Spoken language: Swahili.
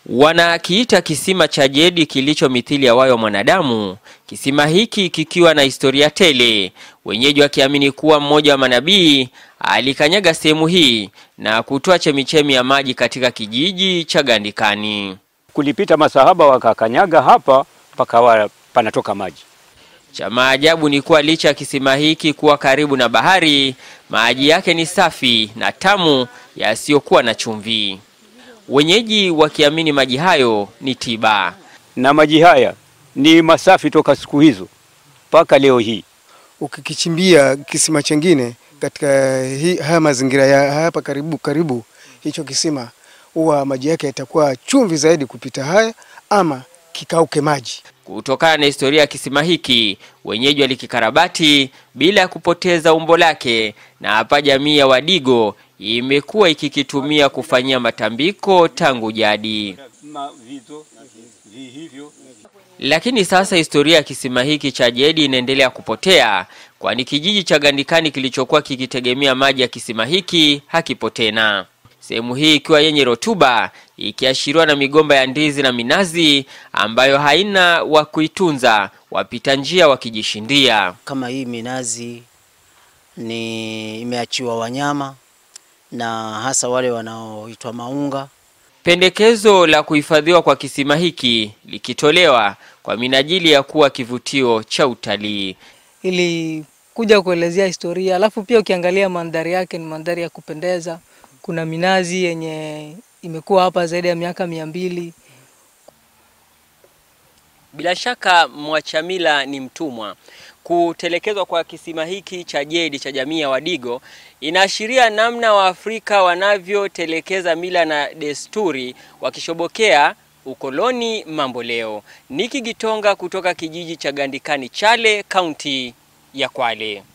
Wanakiita kisima cha Jedi kilicho mithili ya wayo wa mwanadamu, kisima hiki kikiwa na historia tele, wenyeji wakiamini kuwa mmoja wa manabii alikanyaga sehemu hii na kutoa chemichemi ya maji katika kijiji cha Gandikani. Kulipita masahaba wakakanyaga hapa pakawa panatoka maji. Cha maajabu ni kuwa licha ya kisima hiki kuwa karibu na bahari, maji yake ni safi na tamu yasiyokuwa na chumvi. Wenyeji wakiamini maji hayo ni tiba. Na maji haya ni masafi toka siku hizo mpaka leo hii. Ukikichimbia kisima chengine katika hii, haya mazingira ya hapa karibu karibu hicho kisima, huwa maji yake yatakuwa chumvi zaidi kupita haya, ama kikauke maji. Kutokana na historia ya kisima hiki, wenyeji walikikarabati bila ya kupoteza umbo lake, na hapa jamii ya Wadigo imekuwa ikikitumia kufanyia matambiko tangu jadi. Lakini sasa historia ya kisima hiki cha Jedi inaendelea kupotea, kwani kijiji cha Gandikani kilichokuwa kikitegemea maji ya kisima hiki hakipo tena. Sehemu hii ikiwa yenye rotuba, ikiashiriwa na migomba ya ndizi na minazi ambayo haina wa kuitunza, wapita njia wakijishindia. Kama hii minazi ni imeachiwa wanyama na hasa wale wanaoitwa maunga. Pendekezo la kuhifadhiwa kwa kisima hiki likitolewa kwa minajili ya kuwa kivutio cha utalii. ili kuja kuelezea historia, alafu pia ukiangalia mandhari yake ni mandhari ya kupendeza. Kuna minazi yenye imekuwa hapa zaidi ya miaka mia mbili. Bila shaka Mwachamila ni mtumwa. Kutelekezwa kwa kisima hiki cha Jedi cha jamii ya Wadigo inaashiria namna Waafrika wanavyotelekeza mila na desturi wakishobokea ukoloni mambo leo. Niki Gitonga kutoka kijiji cha Gandikani Chale, kaunti ya Kwale.